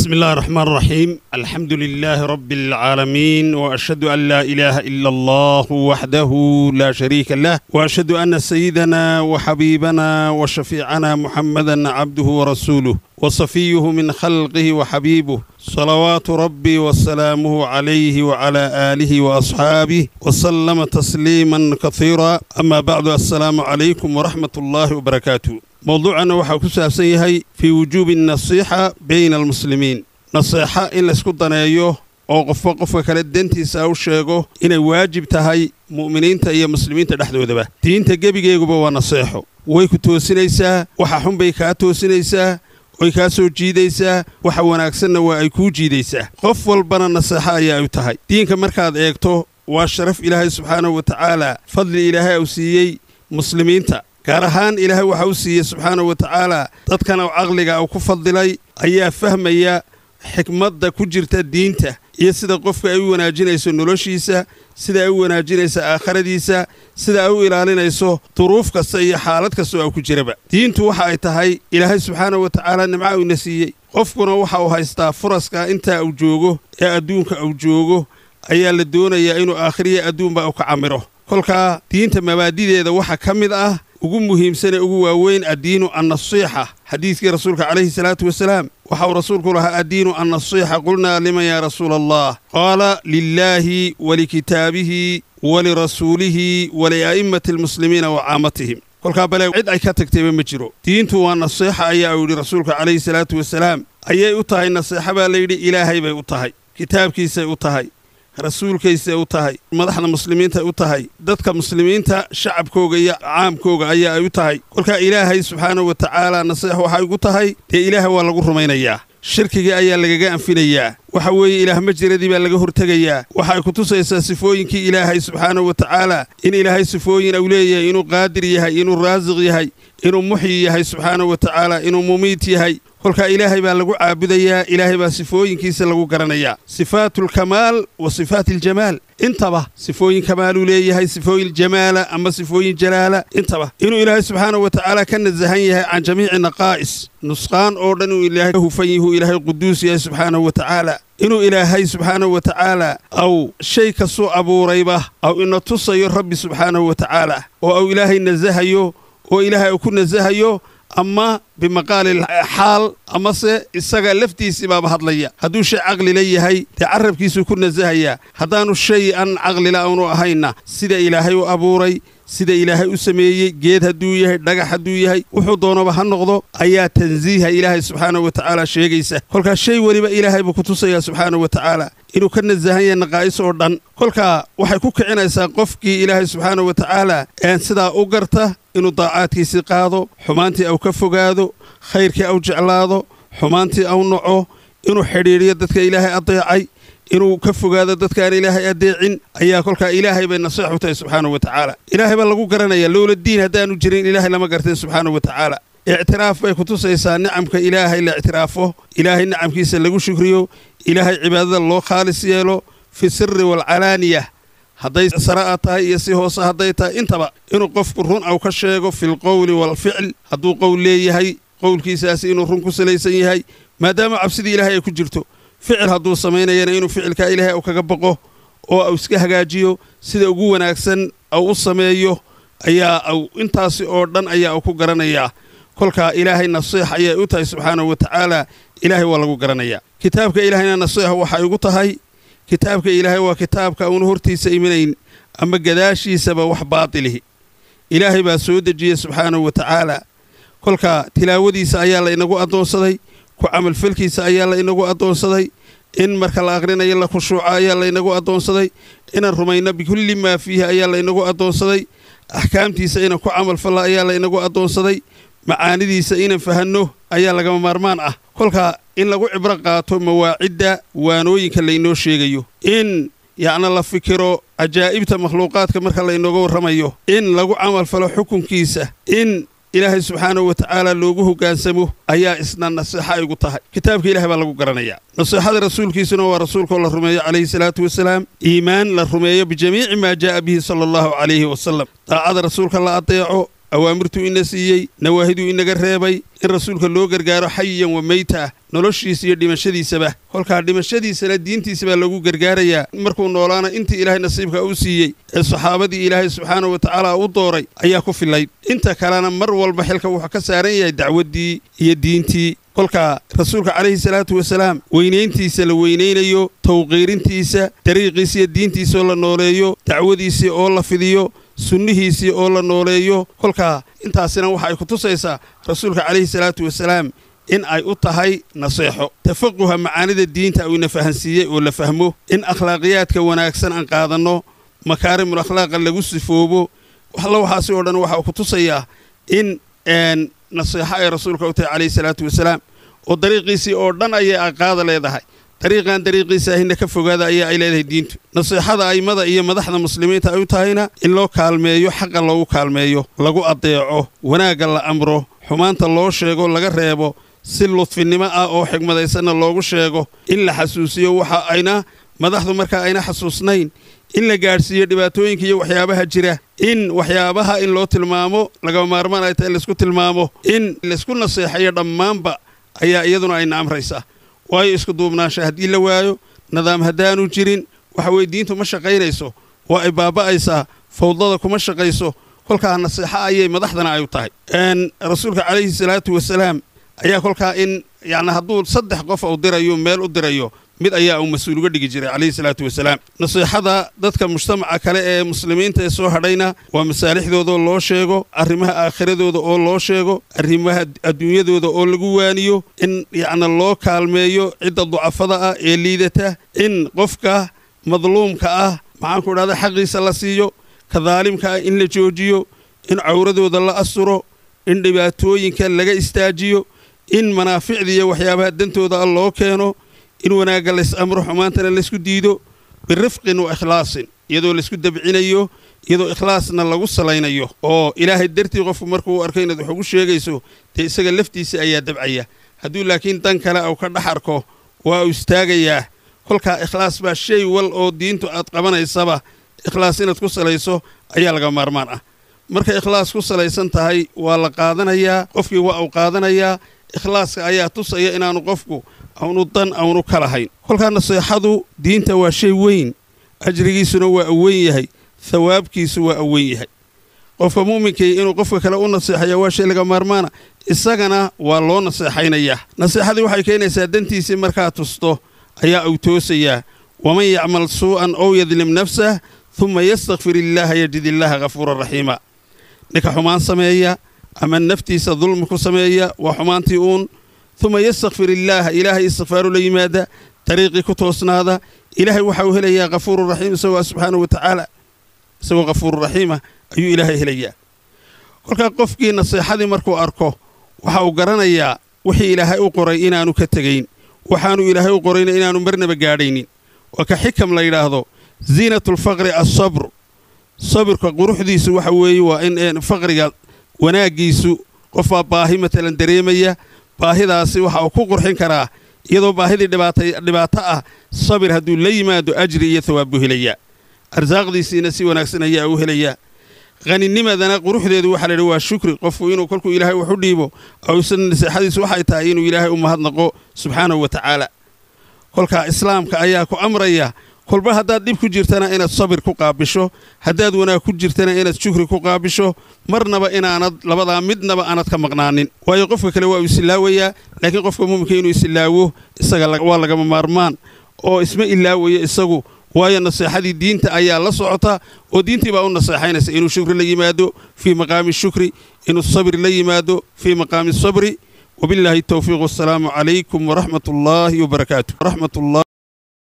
بسم الله الرحمن الرحيم الحمد لله رب العالمين واشهد ان لا اله الا الله وحده لا شريك له واشهد ان سيدنا وحبيبنا وشفيعنا محمدا عبده ورسوله وصفيه من خلقه وحبيبه صلوات ربي وسلامه عليه وعلى اله واصحابه وسلم تسليما كثيرا اما بعد السلام عليكم ورحمه الله وبركاته mowduucanna waxaa ku saabsan yahay fii wujuubi nasiixa bayna almuslimiin naseexa in laysku daneeyo oo qofba qofka kale dentiisa u sheego inay waajib tahay mu'miniinta iyo muslimiinta dhexdoodaba diinta gebigeeguba waa naseexo way ku toosinaysaa waxa xun bay kaa toosinaysaa way kaa soo jiidaysaa waxa wanaagsanna waa ay kuu jiidaysaa qof walbana naseexo ayaa u tahay diinka markaad eegto waa sharaf ilaahay subxaanahu wa tacaala fadli ilaahay uu siiyey muslimiinta gaar ahaan ilaahay waxa u siiyey subxaanahu wa tacaala dadkana caqliga uu ku fadilay ayaa fahmaya xikmadda ku jirta diinta iyo sida qofka ay u wanaajinayso noloshiisa sida ay u wanaajinayso aakharadiisa sida ay u ilaalinayso duruuf kasta iyo xaalad kasta oo a ku jiraba diintu waxa ay tahay ilaahay subxaanahu wa tacaala nimca uuna siiyey qofkuna waxa uu haystaa furaska intaa uu joogo ee adduunka uu joogo ayaa la doonayaa inuu aakhiriya adduunba u ka camiro kolkaa diinta mabaadideeda waxa ka mid ah ugu muhiimsanee ugu waaweyn addiinu annasiixa xadiidkii rasuulka calayhi salaatu wasalaam waxa uu rasuulku lahaa addiinu annasiixa qulnaa liman yaa rasuula allah qaala lilaahi walikitaabihi walirasuulihi walia'immati almuslimiina wa caamatihim kolkaa bale cid ay ka tagtayba ma jiro diintu waa nasiixa ayaa uu yidhi rasuulka calayhi salaatu wasalaam ayay u tahay nasiixa baa layidhi ilaahay bay u tahay kitaabkiisay u tahay rasuulkaysay u tahay madaxda muslimiintay u tahay dadka muslimiinta shacabkooga iyo caamkooga ayaa ay u tahay kolkaa ilaahay subxaanahu wa tacaala naseex waxay ugu tahay dee ilaahay waa lagu rumaynayaa shirkigii ayaa lagaga anfinayaa waxa weeye ilaah majiradii baa laga hortegayaa waxay ku tusaysaa sifooyinkii ilaahay subxaanahu wa tacaala in ilaahay sifooyin uu leeyahay inuu qaadir yahay inuu raasiq yahay inuu muxyi yahay subxaanahu wa tacaala inuu mumiit yahay kolkaa ilaahay baa lagu caabudayaa ilaahay baa sifooyinkiisa lagu garanayaa sifaatulkamaal wa sifaat aljamaal intaba sifooyin kamaaluu leeyahay sifooyin jamaala ama sifooyin jalaala intaba inuu ilaahay subxaanahu wa tacaala ka nasahan yahay can jamiici naqaa'is nusqaan oo dhan inuu ilaahay ka hufan yihuu ilaahay quduus yahay subxaanahu wa tacaala inuu ilaahay subxaanahu wa tacaala aw shay kastuu abuurayba aw ina tusayo rabbi subxaanahu wa tacaala oo aw ilaahay nasahayo oo ilaahay uu ku nasahayo ama bimaqaali xaal amase isaga laftiisii baaba hadlaya hadduu shay caqlila yahay dee carabkiisuu ku nasahayaa haddaanu shay an caqlila aanu ahaynna sida ilaahay u abuuray sida ilaahay u sameeyey geed hadduu yahay dhagax hadduu yahay wuxuu doonaba ha noqdo ayaa tansiiha ilaahay subxaanahu wa tacaala sheegaysa kolkaa shay weliba ilaahay buu ku tusayaa subxaanahu wa tacaala inuu ka nasahan yahay naqaa'is oo dhan kolkaa waxay ku kicinaysaa qofkii ilaahay subxaanahu wa tacaala een sidaa u garta inuu daacaadkiisii qaado xumaantii au ka fogaado khayrkii au jeclaado xumaantii au naco inuu xidhiidhiyo dadka ilaahay adeecay inuu ka fogaado dadkaan ilaahay adeecin ayaa kolkaa ilaahay bay nasiix u tahay subxaanahu wa tacaala ilaahay baa lagu garanayaa lowla diin haddaanu jirin ilaahay lama garteen subxaanahu wa tacaala ictiraaf bay ku tusaysaa nicamka ilaahay la ictiraafo ilaahay nicamkiisa lagu shukriyo ilaahay cibaadada loo khaalis yeelo fi siri waalcalaaniya hadday sara'a tahay iyo si hoose hadday tahay intaba inuu qofku run au ka sheego filqowli waalficl hadduu qowl leeyahay qowlkiisaasi inuu run ku salaysan yahay maadaama cabsidii ilaahay ay ku jirto ficil hadduu samaynayana inuu ficilkaa ilaahay u kaga boqo oo au iska hagaajiyo sida ugu wanaagsan au u sameeyo ayaa au intaasi oo dhan ayaa uu ku garanayaa kolkaa ilaahay nasiix ayay u tahay subxaanahu wa tacaala ilaahay waa lagu garanayaa kitaabka ilaahayna nasiix waxay ugu tahay kitaabka ilaahay waa kitaabka uuna hortiisa imanayn ama gadaashiisaba wax baatilihi ilaahay baa soo dejiyey subxaanahu wa tacaala kolkaa tilaawadiisa ayaa la inagu addoonsaday ku camalfalkiisa ayaa la inagu addoonsaday in marka la akhrinayo la khushuuco ayaa la inagu addoonsaday inaan rumayno bikulli maa fiihi ayaa la inagu addoonsaday axkaamtiisa inaan ku camalfalla ayaa la inagu addoonsaday macaanidiisa inaan fahanno ayaa lagama maarmaan ah kolkaa in lagu cibro qaato mawaacidda waanooyinka laynoo sheegayo in yacna la fikiro cajaa'ibta makhluuqaadka marka laynooga warramayo in lagu camalfalo xukunkiisa in ilaahay subxaanahu wa tacaala loogu hoggaansamo ayaa isna nasiixa ay ugu tahay kitaabka ilahay baa lagu garanayaa nasiixada rasuulkiisuna waa rasuulkaoo la rumeeyo calayhi salaatu wasalaam iimaan la rumeeyo bijamiici maa jaa'a bihi sala allahu calayhi wasalam daacada rasuulka la adeeco awaamirtuu ina siiyey nawaahiduu inaga reebay in rasuulka loo gargaaro xayiyan wa meyta ah noloshiisa iyo dhimashadiisaba kolkaa dhimashadiisana diintiisa baa lagu gargaarayaa markuu noolaana intii ilaahay nasiibka u siiyey ee saxaabadii ilaahay subxaanahu wa tacaala u dooray ayaa ku filayd inta kalena mar walba xilka wuxuu ka saaran yahay dacwaddii iyo diintii kolkaa rasuulka calayhi salaatu wasalaam weynayntiisa la weynaynayo tawqiirintiisa dariiqiisa iyo diintiisaoo la nooleeyo dacwadiisii oo la fidiyo sunnihiisii oo la nooleeyo kolkaa intaasina waxa ay ku tusaysaa rasuulka calayhi salaatu wasalaam in ay u tahay naseexo tafaquha macaanida diinta uu ina fahansiiyey oo la fahmo in akhlaaqiyaadka wanaagsan aan qaadanno makaarimul akhlaaqa lagu sifoobo waxla waxaasi oo dhan waxa uu ku tusayaa in naseexo ay rasuulka u tahay calayhi salaatu wasalaam oo dariiqiisii oo dhan ayay aqaada leedahay dariiqan dariiqiisa ahina ka fogaada ayaa ay leedahay diintu naseexada a'immada iyo madaxda muslimiinta ay u tahayna in loo kaalmeeyo xaqa loogu kaalmeeyo lagu addeeco wanaagga la amro xumaanta loo sheego laga reebo si ludfinnimo ah oo xigmadaysanna loogu sheego in la xasuusiyo waxa ayna madaxdu markaa ayna xasuusnayn in la gaadhsiiyo dhibaatooyinka iyo waxyaabaha jira in waxyaabaha in loo tilmaamo lagama maarmaan ay tahay laysku tilmaamo in laysku naseexayo dhammaanba ayaa iyaduna ayna amraysaa waayo isku duubnaansha haddii la waayo nidaam haddaanu jirin waxa weye diintu ma shaqaynayso waa ay baaba'aysaa fawdada kuma shaqayso kolkaa naseexo ayay madaxdana ay u tahay rasuulka calayhi salaatu wasalaam ayaa kolkaa in yacni hadduu saddex qof uu dirayo meel u dirayo mid ayaa uu mas-uul uga dhigi jiray calayhi salaatu wasalaam nasiixada dadka mujtamaca kale ee muslimiinta ee soo hadhayna waa masaalixdoodao loo sheego arrimaha aakhiradooda oo loo sheego arrimaha adduunyadooda oo lagu waaniyo in yacni loo kaalmeeyo cidda ducafada ah ee liidata in qofka madluumka ah maxaanku idhahda xaqiisa la siiyo ka daalimka ah in la joojiyo in cawradooda la asuro in dhibaatooyinka laga istaajiyo in manaaficda iyo waxyaabaha dantooda ah loo keeno in wanaagga lays amro xumaantana laysku diido birifqin wa ikhlaasin iyadoo laysku dabcinayo iyadoo ikhlaasna lagu salaynayo oo ilaahay dartii qofku markuu u arko inaad wax ugu sheegayso dee isaga laftiisa ayaa dabcaya hadduu laakiin dan kale uu ka dhex arko waa uu istaagayaa kolkaa ikhlaas baa shay wal oo diintu aad qabanaysaba ikhlaas inaad ku salayso ayaa laga maarmaan ah markay ikhlaas ku salaysan tahay waa la qaadanayaa qofkii waa uu qaadanayaa ikhlaaska ayaa tusaya inaanu qofku aunu dan aunu ka lahayn kolkaa naseexadu diinta waa shay weyn ajrigiisuna waa aweyn yahay thawaabkiisu waa aweyn yahay qofka mu'minkii inuu qofka kale u naseexaya waa shay laga maarmaana isagana waa loo naseexaynayaa naseexadii waxay keenaysaa dantiisii markaa tusto ayaa uu toosayaa waman yacmal suu'an ow yadlim nafsah humma yastakfir illaaha yajid illaaha hafuuran raxiima ninka xumaan sameeya ama naftiisa dulmi ku sameeya waa xumaantii uun uma yastakfir illaaha ilaahay istikfaaru la yimaada dariiqii ku toosnaada ilaahay waxa uu helayaa hafuurun raxiim isagoo subxaanahu wa tacaala isagoo hafuurun raxiima ayuu ilaahay helayaa kolkaa qofkii naseexadii markuu arko waxa uu garanayaa wixii ilaahay u qoray inaanu ka tegayn waxaanu ilaahay u qorayna inaanu marnaba gaadhaynin waa ka xikam la yidhaahdo ziinatulfaqri assabr sabirka quruxdiisu waxa weeye waa in faqriga wanaaggiisu qofbaa baahi matalan dareemaya baahidaasi waxa uu ku qurxin karaa iyadoo baahidii dhibaato ah sabir hadduu la yimaado ajri iyo thawaab buu helayaa arsaaqdiisiina si wanaagsan ayaa uu helayaa haninimadana quruxdeedu waxaa laydhi waa shukri qofku inuu kolkuu ilaahay wax u dhiibo awsan naseexadiisu waxay tahay inuu ilaahay u mahadnaqo subxaanahu wa tacaala kolkaa islaamka ayaa ku amraya kolba haddaad dhib ku jirtana inaad sabir ku qaabisho haddaad wanaag ku jirtana inaad shukri ku qaabisho marnaba inaanad labadaa midnaba aanad ka maqnaanin waayo qofka kale waa uu isilaawayaa laakiin qofka muuminka inuu isilaawo isaga waa lagama maarmaan oo isma ilaawayo isagu waayo naseexadii diinta ayaa la socota oo diintii baa u naseexaynaysa inuu shukri la yimaado fii maqaami shukri inuu sabir la yimaado fii maqaami sabri وبالله التوفيق والسلام عليكم ورحمة الله وبركاته رحمة الله